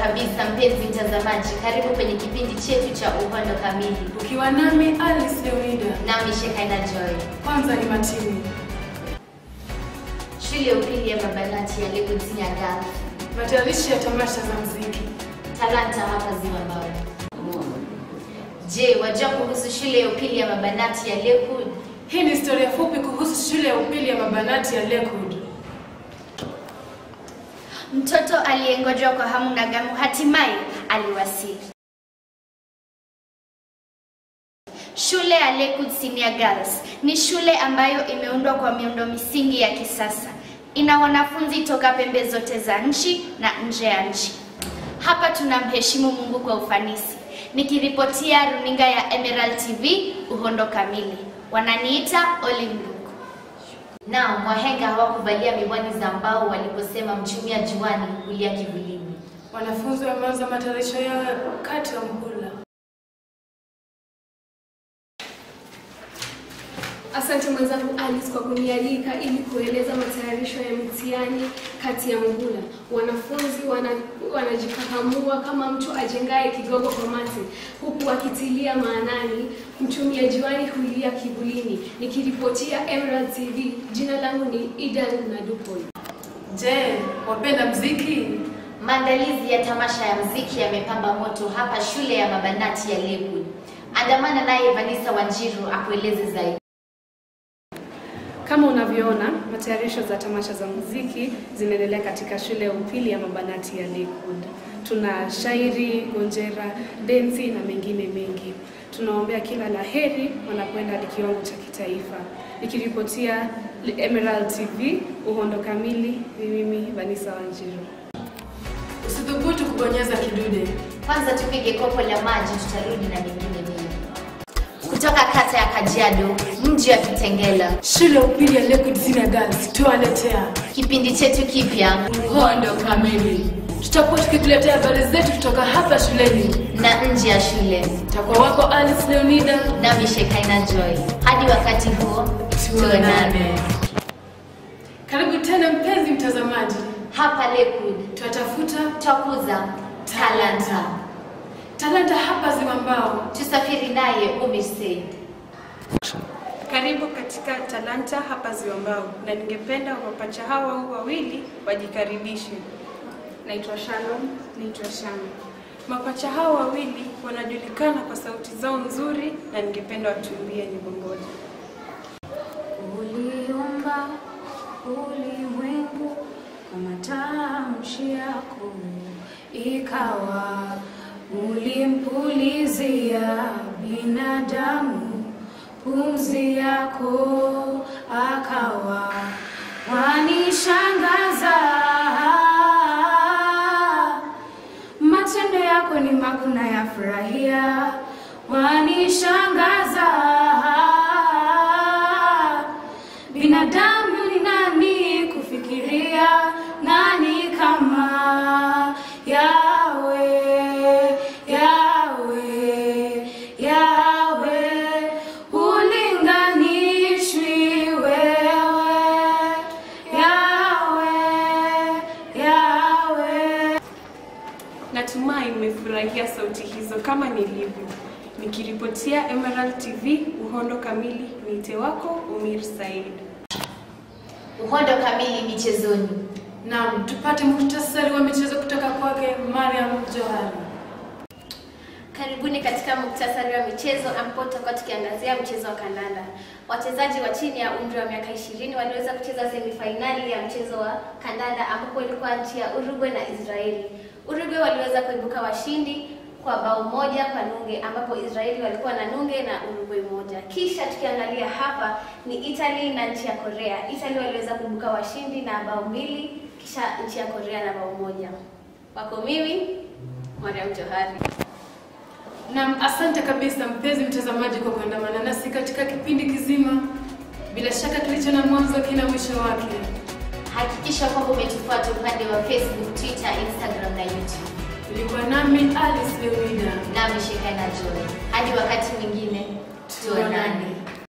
kabisa mpenzi mtazamaji, karibu kwenye kipindi chetu cha Uhondo Kamili. Ukiwa nami Alice Leonida. Nami Shekaina Joy. Kwanza ni matini. Shule ya upili ya Mabanati ya Lagoon Senior Girls. Matayarishi ya tamasha za muziki. Talanta hapa Zimbabwe. Je, wajua kuhusu shule ya upili ya Mabanati ya Lagoon? Hii ni historia fupi kuhusu shule ya upili ya Mabanati ya Lakewood. Mtoto aliyengojwa kwa hamu na gamu hatimaye aliwasili. Shule ya Lakewood Senior Girls ni shule ambayo imeundwa kwa miundo misingi ya kisasa. Ina wanafunzi toka pembe zote za nchi na nje ya nchi. Hapa tunamheshimu Mungu kwa ufanisi. Nikiripotia runinga ya Emerald TV, Uhondo Kamili. Wananiita Olive Ndugu. Naam, wahenga hawakuvalia miwani za mbao waliposema mchumia juani hulia kivulini. Wanafunzi wameanza matayarisho yao kati ya mhula. Asante mwenzangu Alice kwa kunialika ili kueleza matayarisho ya mitihani kati ya muhula. Wanafunzi wana, wanajikakamua kama mtu ajengaye kigogo kwa mate, huku wakitilia maanani mchumia juani hulia kivulini. Nikiripotia Emerald TV, jina langu ni Idan Nadupoi. Je, wapenda mziki? Maandalizi ya tamasha ya mziki yamepamba moto hapa shule ya Mabanati ya Lakewood. Andamana naye Vanessa Wanjiru akueleze zaidi. Kama unavyoona, matayarisho za tamasha za muziki zinaendelea katika shule ya upili ya Mabanati ya Lakewood. Tuna shairi, gonjera, densi na mengine mengi. Tunaombea kila la heri wanapoenda hadi kiwango cha kitaifa. Nikiripotia Emerald TV, Uhondo Kamili, ni mimi Vanessa Wanjiru. Usidhubutu kubonyeza kidude. Kwanza tupige kopo la maji, tutarudi na mengine mengi. Kutoka kata ya Kajiado, mji wa Kitengela, Shule ya upili ya Lakewood Senior Girls tuwaletea kipindi chetu kipya Uhondo Kamili. Tutakuwa tukikuletea habari zetu kutoka hapa shuleni. na nje ya shule, Takuwa wako Alice Leonida. nami Shekaina Joy. Hadi wakati huo, tuonane Karibu tena mpenzi mtazamaji, hapa Lakewood. twatafuta Twakuza talanta, talanta hapa Zimambao. tusafiri naye Umar Said. Karibu katika Talanta hapa Ziwambao, na ningependa mapacha hawa wawili wajikaribishe. Naitwa Shalom. Naitwa Shana. Mapacha hawa wawili wanajulikana kwa sauti zao nzuri, na ningependa watuimbie nyimbo moja. Uliumba ulimwengu kwa matamshi yako, ikawa ulimpulizia binadamu pumzi yako, akawa wanishangaza. Matendo yako ni makuu na yafurahia, wanishangaza. Binadamu ni nani kufikiria, nani kama Yawe, Yawe, Yawe, ulinganishwi wewe, Yawe, Yawe. Natumai mmefurahia sauti hizo kama nilivyo. Nikiripotia Emerald TV, Uhondo Kamili, niite wako Umir Said. Uhondo kamili michezoni. Naam, tupate muhtasari wa michezo kutoka kwake Mariam Johari. Karibuni katika muktasari wa michezo ambapo tutakuwa tukiangazia mchezo wa kandanda. Wachezaji wa chini ya umri wa miaka 20 waliweza kucheza semifainali ya mchezo wa kandanda ambapo ilikuwa nchi ya Uruguay na Israeli. Uruguay waliweza kuibuka washindi kwa bao moja kwa nunge ambapo Israeli walikuwa na nunge na Uruguay moja. Kisha tukiangalia hapa ni Italy na nchi ya Korea. Italy waliweza kuibuka washindi na bao mbili kisha nchi ya Korea na bao moja. Wako mimi Mariam Johari. Naam, asante kabisa mpenzi mtazamaji kwa kuandamana nasi katika kipindi kizima. Bila shaka kilicho na mwanzo kina mwisho wake. Hakikisha kwamba umetufuata upande wa Facebook, Twitter, Instagram na YouTube. Ulikuwa nami Alice Leonida. Nami Shekaina Joy. Hadi wakati mwingine.